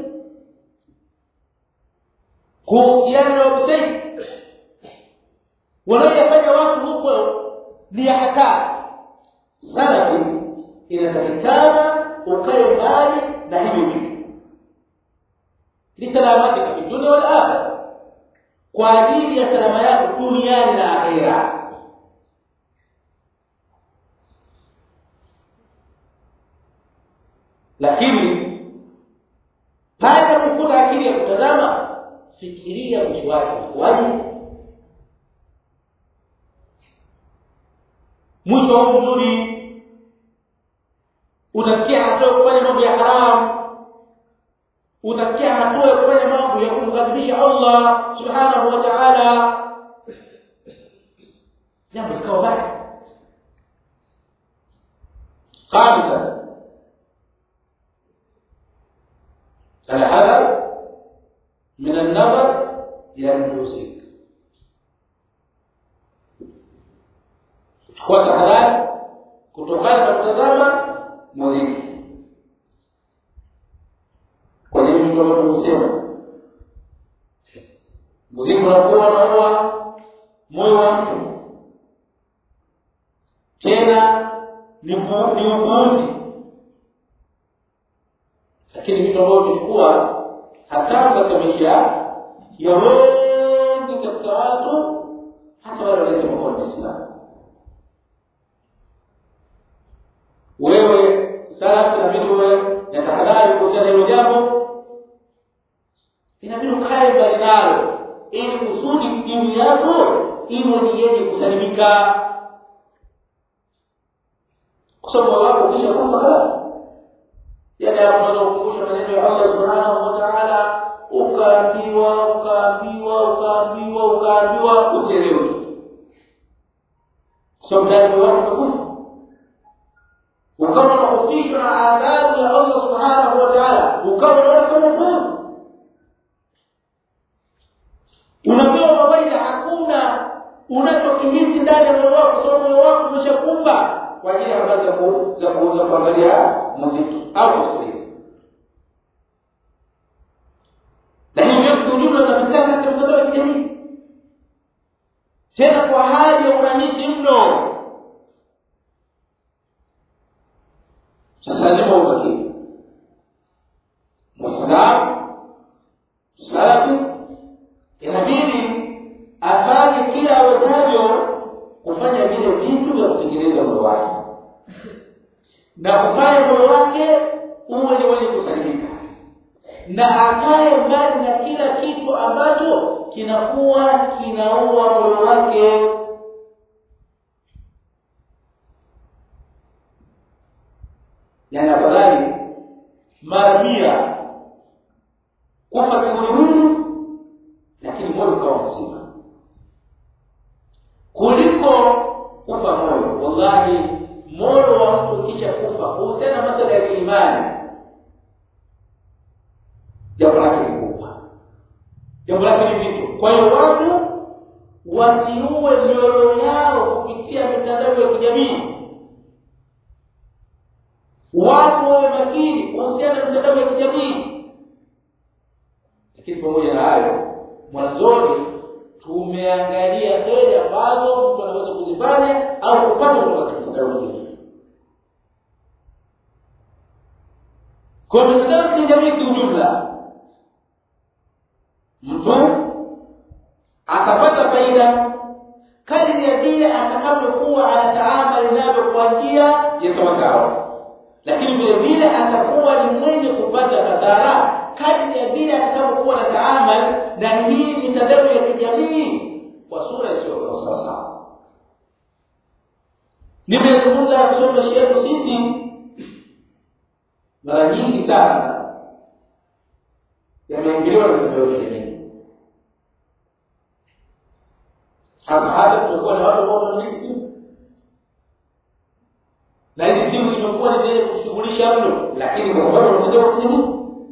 Speaker 1: kuhusiana na website wanaoyafanya watu huko ni ya hatari salafi inatakikana ukae mbali na hivyo vitu lisalamatika fi dunia wal akhirah kwa ajili ya salama yako duniani na akhera lakini pale kukuta akili ya kutazama fikiria mwisho wake utakuwaje mwisho huu mzuri utafikia hatua ya kufanya mambo ya haramu utafikia hatua ya kufanya mambo ya kumghadhibisha Allah subhanahu wa ta'ala jambo likawa baya خامسا الحذر من النظر إلى الموسيقى kwa tahadhari kutokana na kutazama muziki kwenye vitu ambavyo husema muziki unakuwa unaua moyo wa mtu tena ni upuuzi lakini vitu ambavyo vilikuwa hatamu katika maisha ya wengi katika watu hata wale walisema kuwa ni Waislamu wewe salafu inabidi wewe na tahadhari kuhusiana na hilo jambo inabidi ukae mbali nalo ili kusudi dini yako iwe ni yenye kusalimika kwa sababu wako kisha kwamba khalas yale ambayo ukumbusha maneno ya Allah subhanahu wa ta'ala ukaambiwa ukaambiwa ukaambiwa ukaambiwa uchelewe so mtani wako kufa ukawa unahofishwa na adhabu ya Allah subhanahu wa ta'ala ukawa unaona kama fuzu unapewa mawaidha hakuna unachokihisi ndani ya moyo wako sababu moyo wako umeshakumba kwa ajili ya habari za za kuuza kuangalia muziki au kusikiliza na hiyo vyote kwa ujumla vinapatikana katika mitandao ya kijamii tena kwa hali ya urahisi mno sasa lazima umakini muislamu salafi inabidi afanye kila awezavyo kufanya vile vitu vya kutengeneza moyo wake na kufanya moyo wake uwe ni wenye kusalimika na akae mbali na kila kitu ambacho kinakuwa kinaua moyo wake yani afadhali mara mia kufa kimwiliwili lakini moyo ukawa mzima kuliko kufa moyo wallahi moyo wa mtu kisha kufa kuhusiana na masala ya kiimani jambo lake ni kubwa jambo lake ni zito kwa hiyo watu wasiue mioyo yao kupitia mitandao ya kijamii watu wawe makini kuhusiana na mitandao ya kijamii lakini pamoja na hayo mwanzoni tumeangalia heri ambazo mtu anaweza kuzifanya au kupata kutoka katika mitandao ya kijamii kwa mitandao ya kijamii kiujumla mtu akapata faida kadiri ya vile atakavyokuwa anataamali navyo kwa njia ya sawasawa lakini vile vile atakuwa ni mwenye kupata madhara kadri ya vile atakavyokuwa na taamal na hii mitandao ya kijamii kwa sura isiyokuwa sawasawa nimezungumza kusoma maisha yetu sisi mara nyingi sana yameingiliwa na mitandao ya kijamii hasa hasa tumekuwa na watu ambao wanamiliki simu na hizi simu zimekuwa ni zenye kushughulisha mno lakini kwa sababu ya mtandao wa kijamii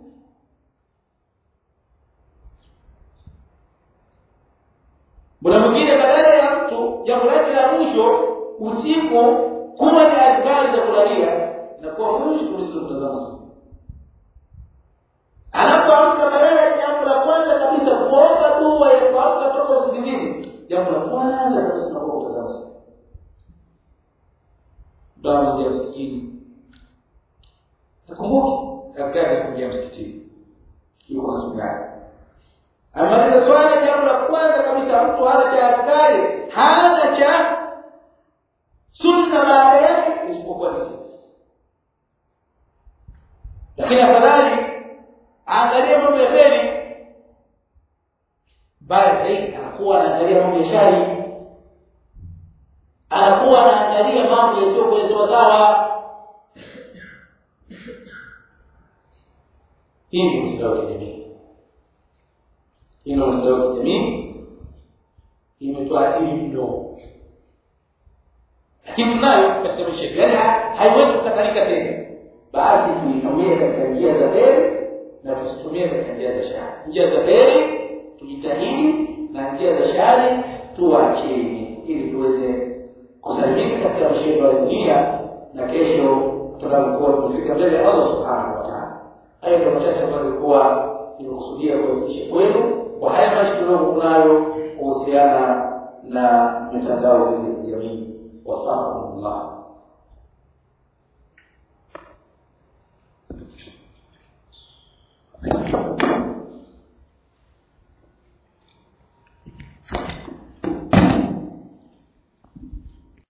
Speaker 1: Kuna mwingine badala ya mtu jambo lake la mwisho usiku kuwa ni adhkari za kulalia na kuwa mwisho kuliko kutazama simu. Anapoamka badala ya jambo la kwanza kabisa kuomba dua ya kuamka toka usingizini, jambo la kwanza kabisa ni kutazama simu. Ndio anaingia msikitini. Nakumbuki katikati ya kuingia msikitini. Yuko na simu yake amaliza swala jambo la kwanza kabisa mtu hana cha adhkari hana cha sunna baada yake isipokuwa ni simu lakini afadhali aangalie mambo ya kheri bali zaidi anakuwa anaangalia mambo ya shari anakuwa anaangalia mambo yasiyokuwa sawasawa hii ni mtandao wa kijamii ino mtandao wa kijamii imetuathiri mno lakini tunayo katika maisha yetu yaani haiwezi kukatalika tena basi tuitumie katika njia za heri na tusitumie katika njia za shari njia za heri tujitahidi na njia za shari tuacheni ili tuweze kusalimika katika mshindo wa dunia na kesho tutakapokuwa tumefika mbele ya Allah subhanahu wa ta'ala hayo ndio machache ambayo nilikuwa nimekusudia kuwafikisha kwenu kwa haya maisha tunayo kuhusiana na mitandao ya kijamii wafahamullah